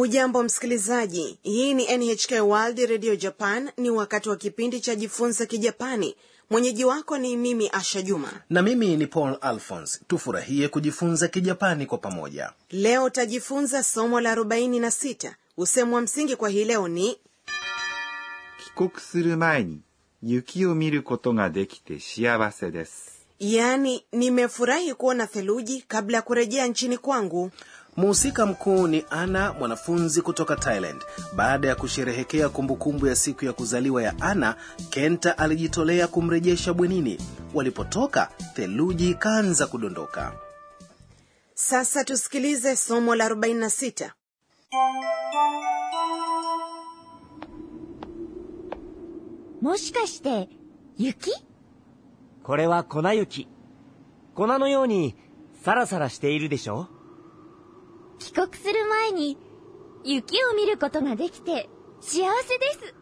hujambo msikilizaji hii ni nhk world radio japan ni wakati wa kipindi cha jifunze kijapani mwenyeji wako ni mimi asha juma na mimi ni paul alphons tufurahie kujifunza kijapani kwa pamoja leo tajifunza somo la 46 usemu wa msingi kwa hii leo ni 帰国する前に雪を見ることができて幸せです。 yaani nimefurahi kuona theluji kabla ya kurejea nchini kwangu mhusika mkuu ni ana mwanafunzi kutoka thailand baada ya kusherehekea kumbukumbu ya siku ya kuzaliwa ya ana kenta alijitolea kumrejesha bwenini walipotoka theluji ikaanza kudondoka sasa tusikilize somo la 46 もしかして、雪これは粉雪。粉のようにサラサラしているでしょ帰国する前に、雪を見ることができて、幸せです。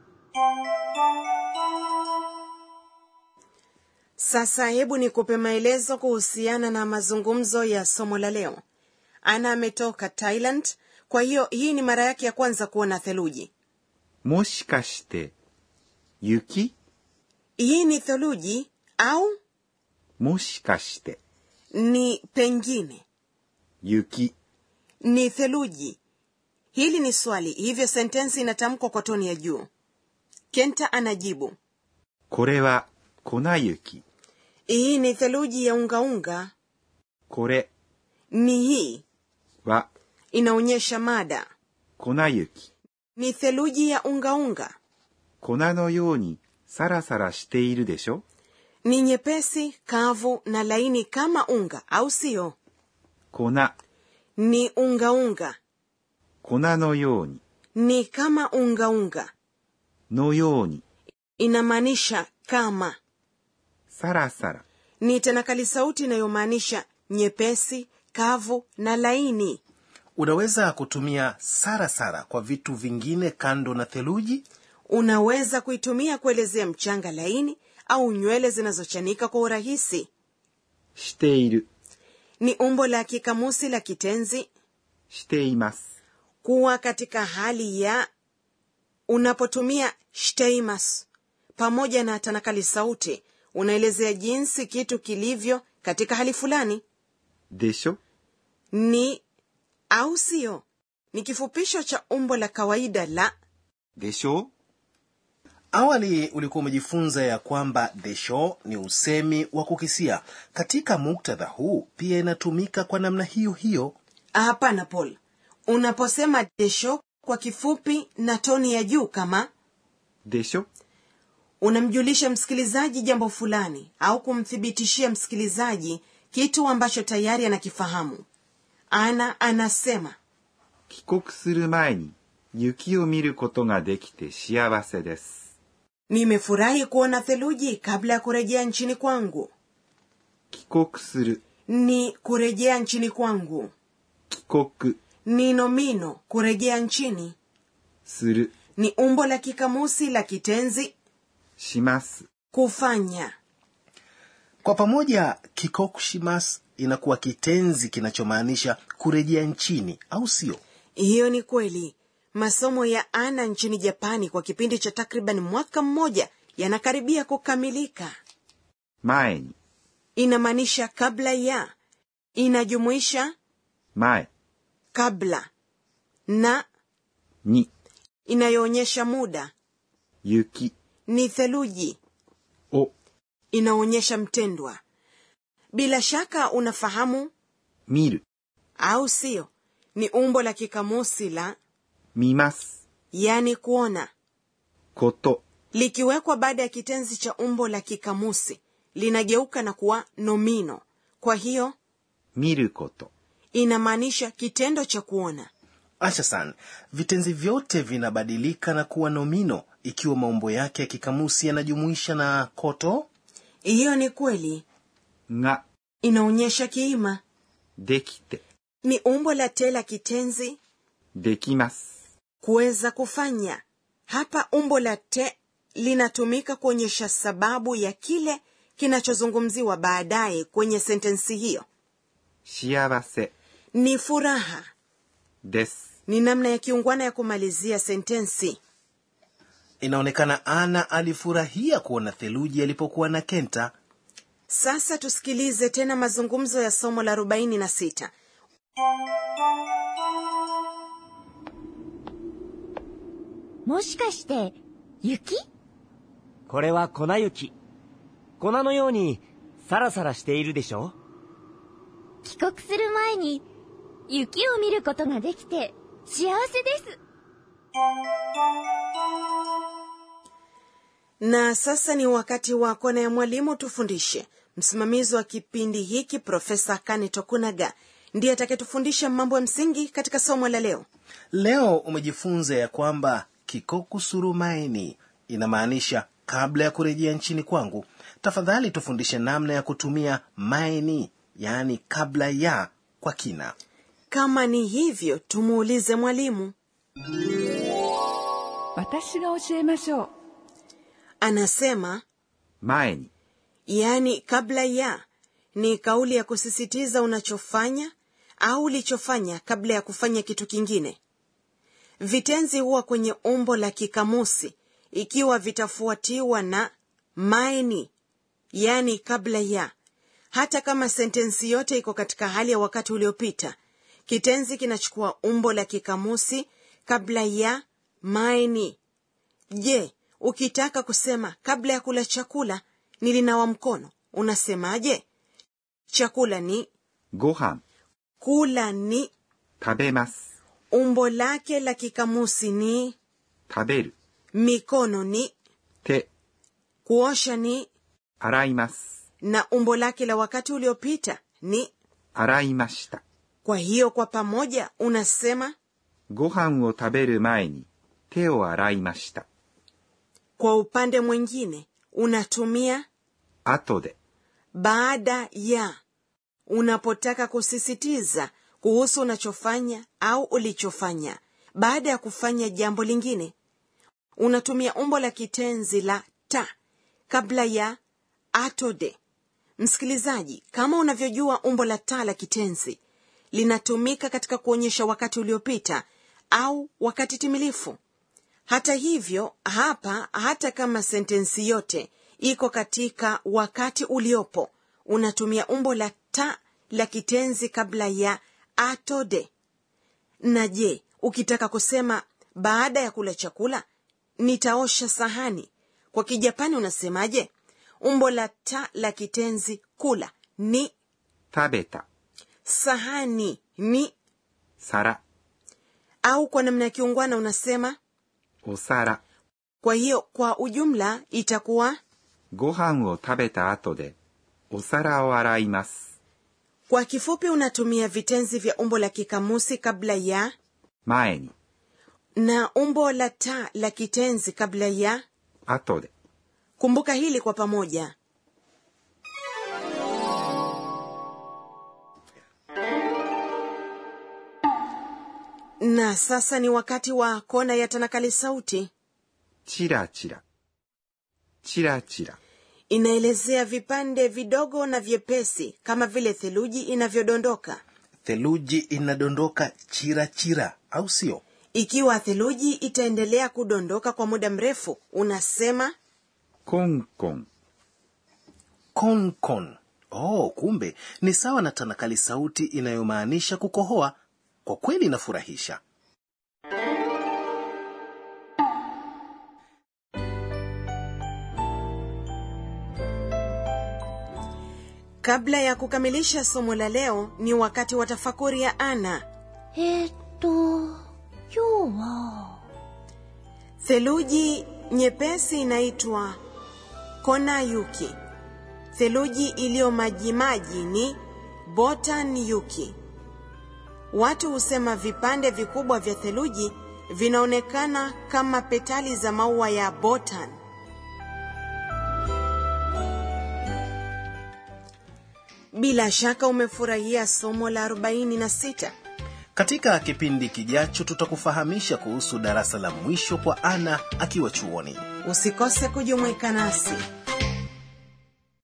sasa hebu nikupe maelezo kuhusiana na mazungumzo ya somo la leo ana ametoka thailand kwa hiyo hii ni mara yake ya kwanza kuona theluji もしかして、雪 hii ni theluji au もしかして、 ni pengine 雪 ni theluji hili ni swali hivyo sentensi inatamkwa kwa toni ya juu kenta anajibu これは粉雪。 hii ni theluji ya ungaunga これ ni hii は inaonyesha mada 粉雪。 ni theluji ya ungaunga 粉のようにサラサラしているでしょ ni nyepesi kavu na laini kama unga au sio 粉、 ni ungaunga 粉のように、 ni kama ungaunga のように、 inamaanisha kama サラサラ、 ni tanakali sauti inayomaanisha nyepesi kavu na laini unaweza kutumia sarasara sara kwa vitu vingine kando na theluji unaweza kuitumia kuelezea mchanga laini au nywele zinazochanika kwa urahisi している、 ni umbo la kikamusi la kitenzi しています。 kuwa katika hali ya unapotumia shteimas pamoja na tanakali sauti unaelezea jinsi kitu kilivyo katika hali fulani でしょ ni au sio ni kifupisho cha umbo la kawaida la でしょ awali ulikuwa umejifunza ya kwamba desho ni usemi wa kukisia katika muktadha huu pia inatumika kwa namna hiyo hiyo hapana paul unaposema desho kwa kifupi na toni ya juu kama でしょ unamjulisha msikilizaji jambo fulani au kumthibitishia msikilizaji kitu ambacho tayari anakifahamu ana anasema 帰国する前に雪を見ることができて幸せです。 nimefurahi kuona theluji kabla ya kurejea nchini kwangu 帰国する、 ni kurejea nchini kwangu 帰国 ni nomino kurejea nchini する、 ni umbo la kikamusi la kitenzi します。 kufanya kwa pamoja kikokushimas inakuwa kitenzi kinachomaanisha kurejea nchini au sio hiyo ni kweli masomo ya ana nchini japani kwa kipindi cha takriban mwaka mmoja yanakaribia kukamilika 前に、 inamaanisha kabla ya inajumuisha 前 kabla na に、 inayoonyesha muda 雪 ni theluji を inaonyesha mtendwa bila shaka unafahamu 見る、 au sio ni umbo la kikamusi la 見ます、 yani kuona こと、 likiwekwa baada ya kitenzi cha umbo la kikamusi linageuka na kuwa nomino kwa hiyo 見ること、 inamaanisha kitendo cha kuona ashasan vitenzi vyote vinabadilika na kuwa nomino ikiwa maumbo yake ya kikamusi yanajumuisha na koto hiyo ni kweli が、 inaonyesha kiima できて、 ni umbo la te la kitenzi できます。 kuweza kufanya hapa umbo la te linatumika kuonyesha sababu ya kile kinachozungumziwa baadaye kwenye sentensi hiyo 幸せ ni furaha です。 ni namna ya kiungwana ya kumalizia sentensi inaonekana ana alifurahia kuona theluji alipokuwa na kenta sasa tusikilize tena mazungumzo ya somo la 46 もしかして、雪これは粉雪。粉のようにサラサラしているでしょ帰国する前に、雪を見ることができて、幸せです。 na sasa ni wakati wa kona ya mwalimu tufundishe msimamizi wa kipindi hiki profesa kane tokunaga ndiye atakayetufundisha mambo ya msingi katika somo la leo leo umejifunza ya kwamba kikoku surumaini inamaanisha kabla ya kurejea nchini kwangu tafadhali tufundishe namna ya kutumia maini yaani kabla ya kwa kina kama ni hivyo tumuulize mwalimu 私が教えましょう anasema 前に yaani kabla ya ni kauli ya kusisitiza unachofanya au ulichofanya kabla ya kufanya kitu kingine vitenzi huwa kwenye umbo la kikamusi ikiwa vitafuatiwa na maini yaani kabla ya hata kama sentensi yote iko katika hali ya wakati uliopita kitenzi kinachukua umbo la kikamusi kabla ya maini je ukitaka kusema kabla ya kula chakula nilinawa mkono unasemaje chakula ni ご飯 kula ni 食べます umbo lake la kikamusi ni 食べる mikono ni 手 kuosha ni 洗います na umbo lake la wakati uliopita ni 洗いました kwa hiyo kwa pamoja unasema ご飯を食べる前に手を洗いました kwa upande mwingine unatumia 後で baada ya unapotaka kusisitiza kuhusu unachofanya au ulichofanya baada ya kufanya jambo lingine unatumia umbo la kitenzi la ta kabla ya atode msikilizaji kama unavyojua umbo la ta la kitenzi linatumika katika kuonyesha wakati uliopita au wakati timilifu hata hivyo hapa hata kama sentensi yote iko katika wakati uliopo unatumia umbo la ta la kitenzi kabla ya atode na je ukitaka kusema baada ya kula chakula nitaosha sahani kwa kijapani unasemaje umbo la ta la kitenzi kula ni 食べた sahani ni 皿 au kwa namna ya kiungwana unasema お皿 kwa hiyo kwa ujumla itakuwa ご飯を食べた後でお皿を洗います kwa kifupi unatumia vitenzi vya umbo la kikamusi kabla ya 前に na umbo la ta la kitenzi kabla ya 後で kumbuka hili kwa pamoja na sasa ni wakati wa kona ya tanakali sauti チラチラチラチラ inaelezea vipande vidogo na vyepesi kama vile theluji inavyodondoka theluji inadondoka chira chira au sio ikiwa theluji itaendelea kudondoka kwa muda mrefu unasema コンコン konkon oh kumbe ni sawa na tanakali sauti inayomaanisha kukohoa kwa kweli inafurahisha kabla ya kukamilisha somo la leo ni wakati wa tafakuri ya ana えーっと、今日は、 theluji nyepesi inaitwa konayuki theluji iliyo majimaji ni botan yuki watu husema vipande vikubwa vya theluji vinaonekana kama petali za maua ya botan bila shaka umefurahia somo la 46 katika kipindi kijacho tutakufahamisha kuhusu darasa la mwisho kwa ana akiwa chuoni usikose kujumuika nasi